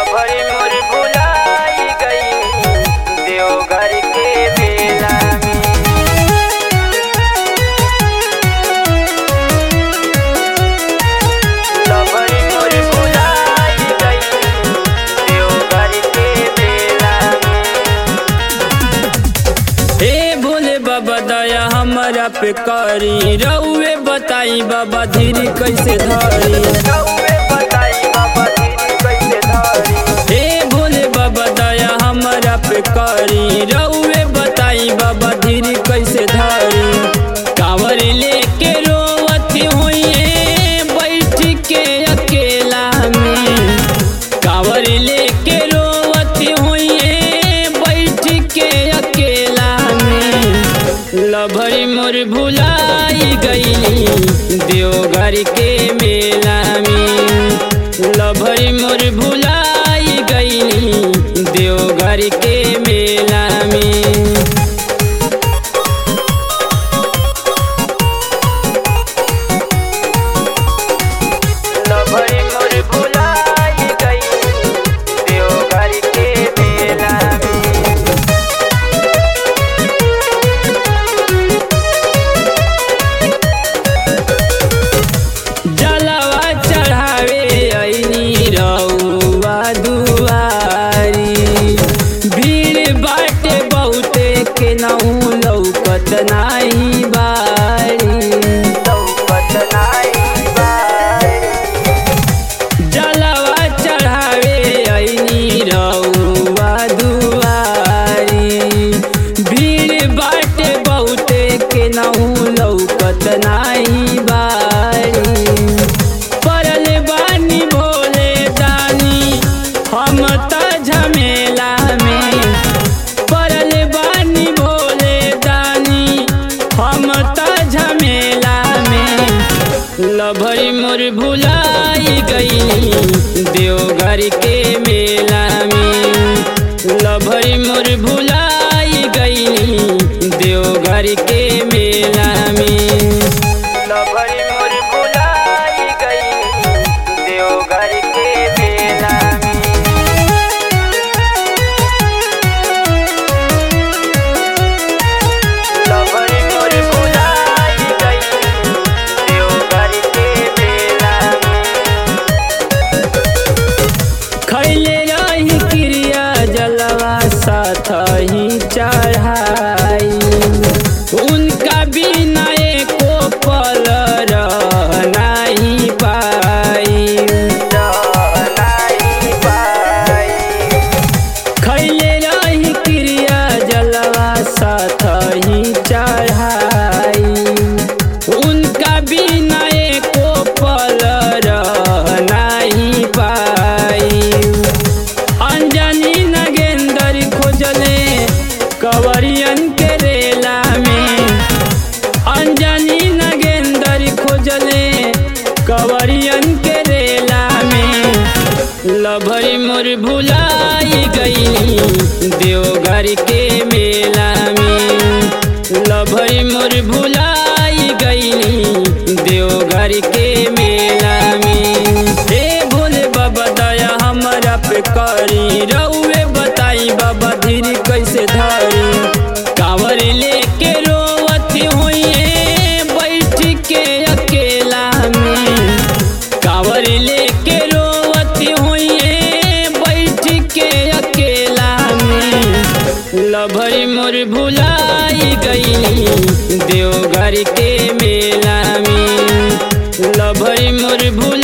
लभरी मोर भुलाई गई देवघर के बेला में लभरी मोर भुलाई गई देवघर के बेला में हे भोले बाबा दया हमारा पे करी रउए बताई बाबा धीरे कैसे धरी रउए बताई बाबा दीदी कैसे धरी हे भोले बाबा दया हमारा पे करी रउए बताई बाबा धीरे कैसे धरी कांवर लेके रोवती हुई बैठ के अकेला में कांवर लेके रोवती हुई बैठ के अकेला में लभरी मोर भुलाई गई देवघर के मेला में लभरी मोर भुलाई गई देवघर के मेला में लभरी मोर भुलाई गई देवघर के बेला में जलवा चढ़ावे ऐनी रउआ दुआरी भीड़ बाटे बहुते के नहू लौकत नाही बारी लौकत नाई बाई जलवा चढ़ावे ऐनी रउआ दुआरी भीड़ बाटे बहुते के नहू लौकत नाही बारी परल बानी भोले दानी हम त झमेला में परल बानी भोले दानी हम त झमेला में लभरी मोर भुलाई गई देवघर के मेला में लभरी मोर भुलाई गई देवघर के मेला में लभरी मोर भुलाई गई देवघर के बेला में लभरी मोर भुलाई गई देवघर के बेला में खैले रही क्रिया जलवा साथ ही चढ़ाई उनका बिना एको पल रह नहीं पाई नाई बाई खैले रही क्रिया जलवा साथ ही चढ़ाई उनका बिना एको पल रह नहीं पाई अंजनी नगेंदर खोजले कवरियन के रेला में अंजनी नगेंदर खोजले कवरियन के रेला में लभरी मोर भुलाई गई देवघर के मेला में लभरी मोर भुलाई गई देवघर के मेला में हे भोले बाबा दया हमारा पे करी रउए बताई बाबा धीरे कैसे धरी कांवर लेके रोवती हुई बैठ के अकेला में कांवर लेके रोवती हुई बैठ के अकेला में लभरी मोर भुलाई गई देवघर के मेला में लभरी मोर भुला